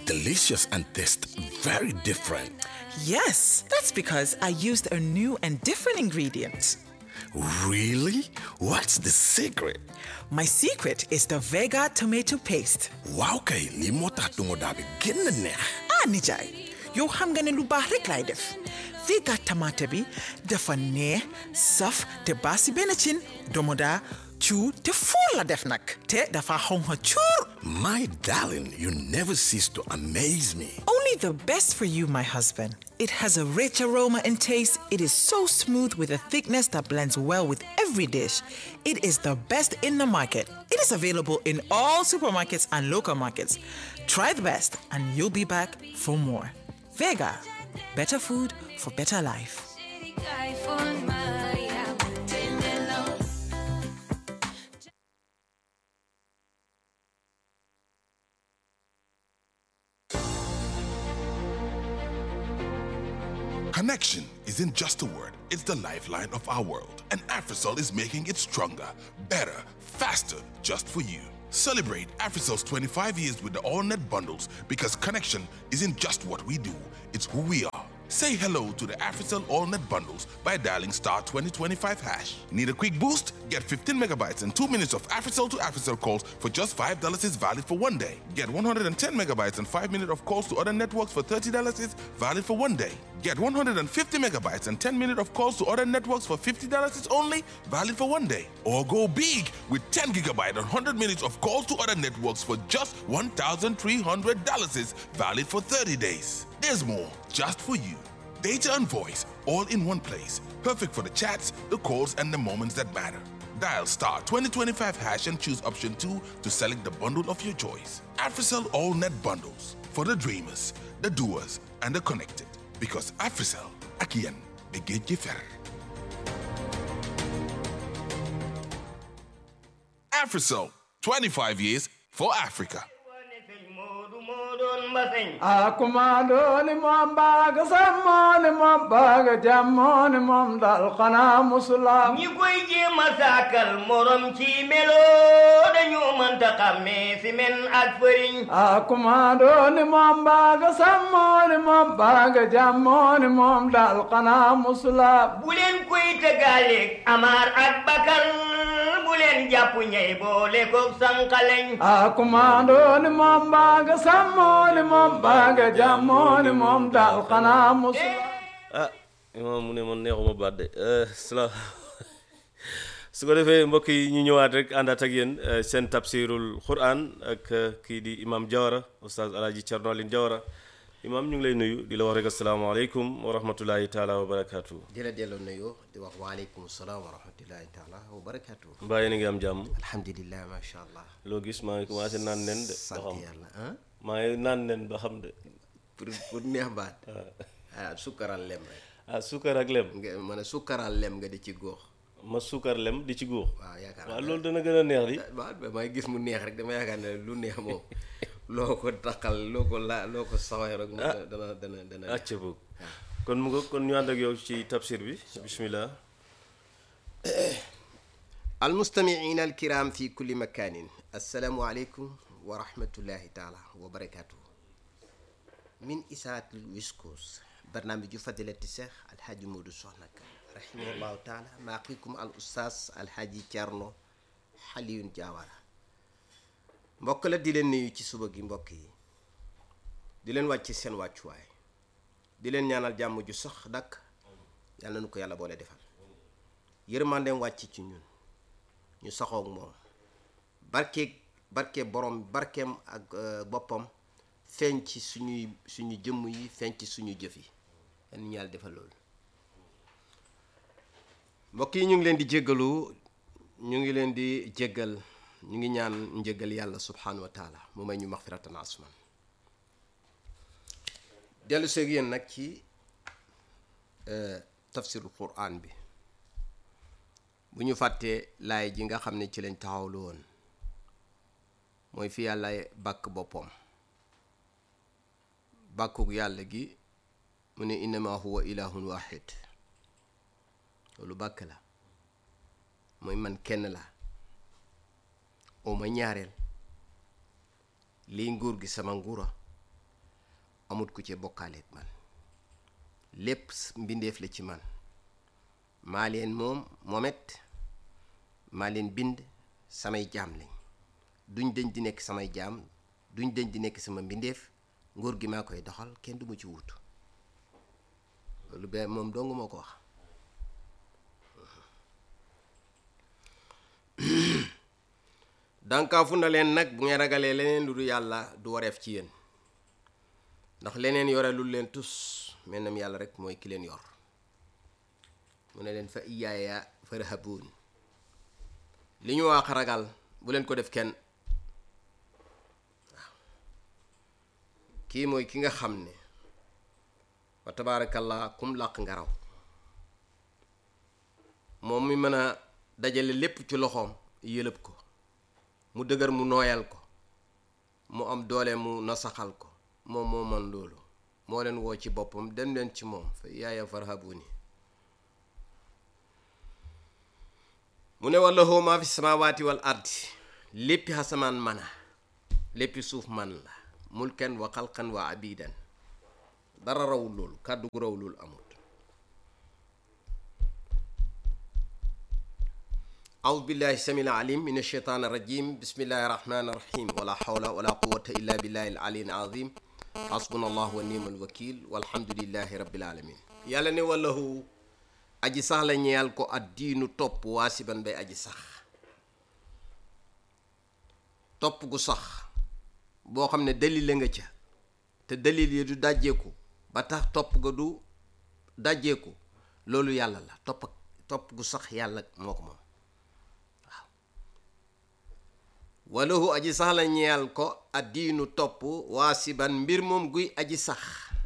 delicious and taste very different. Yes, that's because I used a new and different ingredient. Really? What's the secret? My secret is the Vega tomato paste. Waaw kay lii moo tax duma daa bi gën a neex. ah nijaay yow xam nga ne lu baax rek laay def Vega tomate bi dafa neex saf te baasi benn cin domoda cu te fuur la def nag te dafa xonxa cuur My darling, you never cease to amaze me. Only the best for you, my husband. It has a rich aroma and taste. It is so smooth with a thickness that blends well with every dish. It is the best in the market. It is available in all supermarkets and local markets. Try the best, and you'll be back for more. Vega, better food for better life. Connection isn't just a word, it's the lifeline of our world. And Africell is making it stronger, better, faster, just for you. Celebrate Africell's 25 years with the AllNet bundles because connection isn't just what we do, it's who we are. Say hello to the Africell AllNet bundles by dialing star 2025 hash. Need a quick boost? Get 15 megabytes and 2 minutes of Africell to Africell calls for just $5 is valid for one day. Get 110 megabytes and 5 minutes of calls to other networks for $30 is valid for one day. Get 150 megabytes and 10 minutes of calls to other networks for $50 is only valid for one day. Or go big with 10 gigabyte and 100 minutes of calls to other networks for just $1,300 is valid for 30 days. There's more just for you. Data and voice all in one place. Perfect for the chats, the calls, and the moments that matter. Dial star 2025 hash and choose option 2 to select the bundle of your choice. Africell All Net Bundles for the dreamers, the doers, and the connected. Because Africell, Akian, Begej Fer. Africell, 25 years for Africa. akumaɗoni mom mbaga sammoni mom mbaga jammoni mom dal xana musulam ñi koy jéem a sàkkal morom ci melo dañu mënta xàmmee si men ak fëriñ akumaɗoni mom mbaga sammoni mom mbaga jammoni mom dal xana musulam bu leen koy tëggaaleeg amaar ak bakar bu leen jàpp ñey boole ko sànqaleñ akumaɗoni mom mbaga sammoni mom mbaga jammoni mom dal xana musulam ah imaam mu ne man neexuma baat de sala su ko defee mbokk yi ñu ñëwaat rek àndaat ak yéen eh, seen tafsirul quran ak eh, kii di imam Jawara oustaz alaaji Cerno Alin Jawara imam ñu ngi lay nuyu di la wax rek asalaamaaleykum wa rahmatullahi taala wa barakaatu di la delloo nuyoo di wax waaleykum salaam wa rahmatullahi taala wa barakaatu. mbaa yéen a ngi am jàmm alhamdulilah macha allah. loo gis maa ngi commencé naan nen de ba sant xam yàlla ah. maa ngi naan nen ba xam de pour pour neex baat. ah sukkaral lem rek. ah suukar ak lem nga ma ne sukkaral lem nga di ci góox. ma suukar lem di ci góor waaw yaakaar waaw naa loolu dana gën a neex di waaw damay gis mu neex rek dama yaakaar ne lu neex moom loo ko taxal loo ko la loo ko sawee rek. mu dana dana dana. acca boog kon mu nga kon ñu ànd ak yow ci tafsir bi bismillah المستمعين الكرام في كل مكان السلام عليكم ورحمة الله تعالى وبركاته من إساءة الويسكوس برنامج فضيلة الشيخ الحاج مودو سونك رحمه الله تعالى معكم الأستاذ الحاج تيرنو حليون جاوارا mbokk la di leen nuyu ci suba gi mbokk yi di leen wàcc seen wàccuwaay di leen ñaanal jàmm ju sax dakk yàlla na nu ko yàlla boole defal yërmandeem wàcc ci ñun ñu saxoog moom barkeeg barke borom barkeem ak euh, boppam feeñ ci suñuy suñu jëmm yi feeñ ci suñu jëf yi yal na ñu yàlla defal loolu mbokk yi ñu ngi leen di jéggalu ñu ngi leen di jéggal ñu ngi ñaan njéggal yàlla subhanahu wa taala mu may ñu maxfiratan asman dellu seeg yéen nag ci euh, tafsirul quran bi bu ñu fàttee laay ji nga xam ne ci lañ taxawlu woon mooy fi yàlla bàkk boppam bàkkuk yàlla gi mu ne innama huwa ilahun wahid loolu bàkk la mooy man kenn la oo ma ñaareel lii nguur gi sama nguura amut ku ci bokkaaleeg man lépp mbindeef la ci man maa leen moom moomet maa leen bind samay jaam lañ duñ dañ di nekk samay jaam duñ dañ di nekk sama mbindeef nguur gi maa koy doxal kenn du ma ci wutu loolu be moom dong moo ko wax dànkaafu na leen nag bu ngeen ragalee leneen lu du yàlla du wareef ci yéen ndax leneen yore lu leen tus mennam yàlla rek mooy ki leen yor mu ne leen fa iyaaya farhabuun li ñu wax ragal bu leen ko def kenn waaw kii mooy ki nga xam ne wa tabaarakallah kum làq ngaraw moom mi mën a dajale lépp ci loxoom yëlëb ko mu dëgër mu nooyal ko mu am doole mu nasaxal ko moom moo man loolu moo leen woo ci boppam dem leen ci moom fa yaaya farhabuni mu ne wallahu maa fi samaawaati wal ardi léppi xasamaan mana léppi suuf man la mulkan wa xalqan wa abidan dara rawul loolu kàddu gu rawul loolu amut أعوذ بالله السميع العليم من الشيطان الرجيم بسم الله الرحمن الرحيم ولا حول ولا قوة إلا بالله العلي العظيم حسبنا الله ونعم الوكيل والحمد لله رب العالمين yàlla ne wallahu aji sax la ñeyal ko ad diinu topp waasiban bay aji sax topp gu sax boo xam ne dalil la nga ca te dalil yi du dajjeeku ba tax topp ga du dajjeeku loolu yàlla la topp topp gu sax yàlla moo ko moom walahu aji sax la ñeyal ko addiinu topp waasiban mbir moom guy aji sax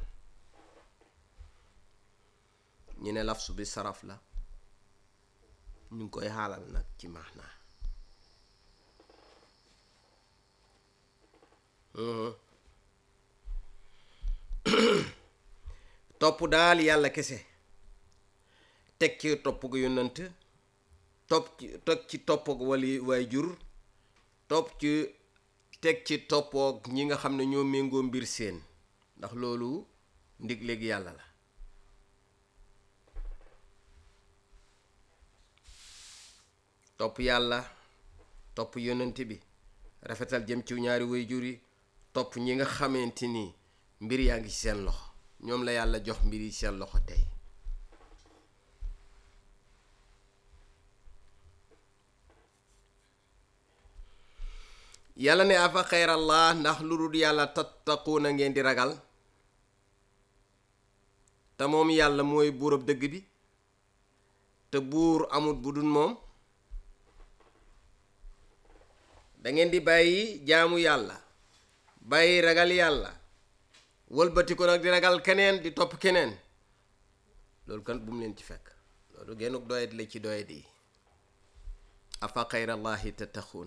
ñu ne lafsu bi saraf la ñu ngi koy xaalal nag ci maanaa topp daal yàlla kese teg ci topp gu yonant topp ci teg ci topp gu wali waay jur topp ci teg ci toppoog ñi nga xam ne ñoo méngoo mbir seen ndax loolu ndig léegi yàlla la topp yàlla topp yonent bi rafetal jëm ci ñaari way jur yi topp ñi nga xamante ni mbir yaa ngi ci seen loxo ñoom la yàlla jox mbir yi seen loxo tey yàlla ne afa xeyrallah ndax lu dul yàlla tattaquuna ngeen di ragal te moom yàlla mooy buurab dëgg bi te buur amut bu dul moom da ngeen di bàyyi jaamu yàlla bàyyi ragal yàlla wëlbati ko nag di ragal keneen di topp keneen loolu kan bu mu leen ci fekk loolu gennuk doyet la ci doyet yi afa xayrallahi tattaquun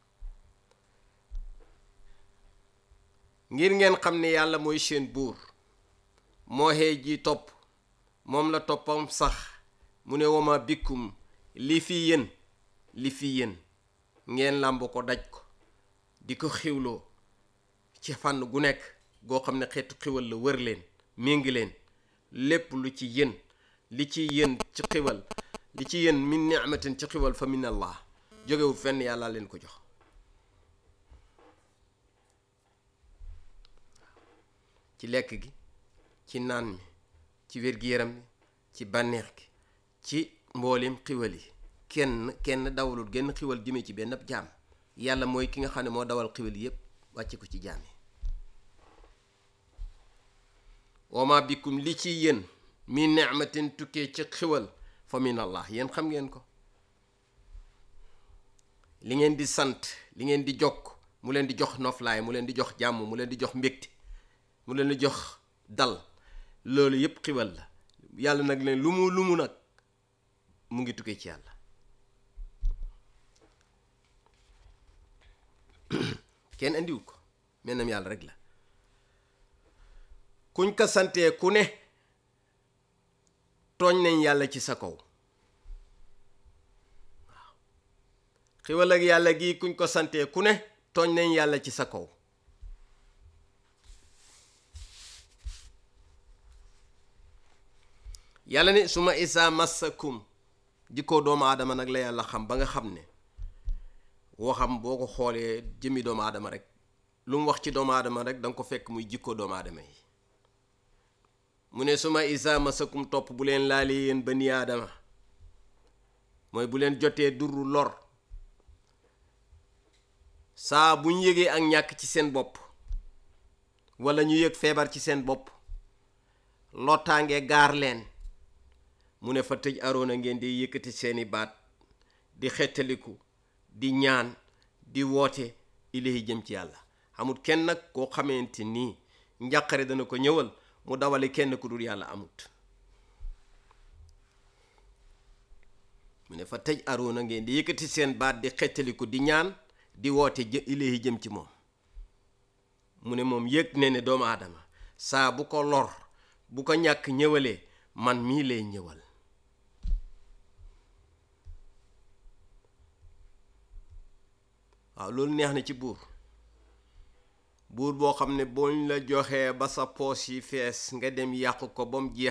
ngir ngeen xam ne yàlla mooy seen buur moo xee ji topp moom la toppam sax mu ne wama bikkum li fi yéen li fi yéen ngeen làmb ko daj ko di ko xiwloo ci fànn gu nekk goo xam ne xeetu xiwal la wër leen méngi leen lépp lu ci yéen li ci yéen ci xiwal li ci yéen min ni'matin ci xiwal fa min allah jógewul fenn yàlla leen ko jox ci lekk gi ci naan mi ci wér-gi-yaram mi ci bànneex gi ci mbooleem xiwal yi kenn kenn dawalul genn xiwal jëmee ci benn ab jaam yàlla mooy ki nga xam ne moo dawal xiwal yépp wàcce ko ci jaam yi wama bikum li ci yéen mi ni'matin tukkee ci xiwal fa min allah yéen xam ngeen ko li ngeen di sant li ngeen di jokk mu leen di jox noflaay mu leen di jox jàmm mu leen di jox mbégte mu leen di jox dal loolu yépp xiwal la yàlla nag leen lu mu lu mu nag mu ngi tukkee ci yàlla kenn andiwu ko mennam yàlla rek la kuñ ko santee ku ne tooñ nañ yàlla ci sa kaw waaw xiwal ak yàlla gi kuñ ko santee ku ne tooñ nañ yàlla ci sa kaw yàlla ne suma isa massakum jikkoo doomu aadama nag la yàlla xam ba nga xam ne waxam boo ko xoolee jëmmi doomu aadama rek lu mu wax ci doomu aadama rek da nga ko fekk muy jikkoo doomu aadama yi mu ne suma isa massakum topp bu leen laalee yéen bani aadama mooy bu leen jotee duru lor saa bu ñu yëgee ak ñàkk ci seen bopp walla ñu yëg feebar ci seen bopp lottaange gaar leen mu ne fa tëj aroona ngeen di yëkkati seeni baat di xettaliku di ñaan di woote ilahi jëm ci yàlla amut kenn nag koo xamante nii njàqare dana ko ñëwal mu dawale kenn ku dul yàlla amut mu ne fa tëj aroona ngeen di yëkkati seen baat di xettaliku di ñaan di woote jë ilahi jëm ci moom mu ne moom yëg ne ne doomu aadama saa bu ko lor bu ko ñàkk ñëwalee man mii lay ñëwal waaw loolu neex na ci buur buur boo xam ne boo la joxee ba sa poos yi fees nga dem yàq ko ba mu jeex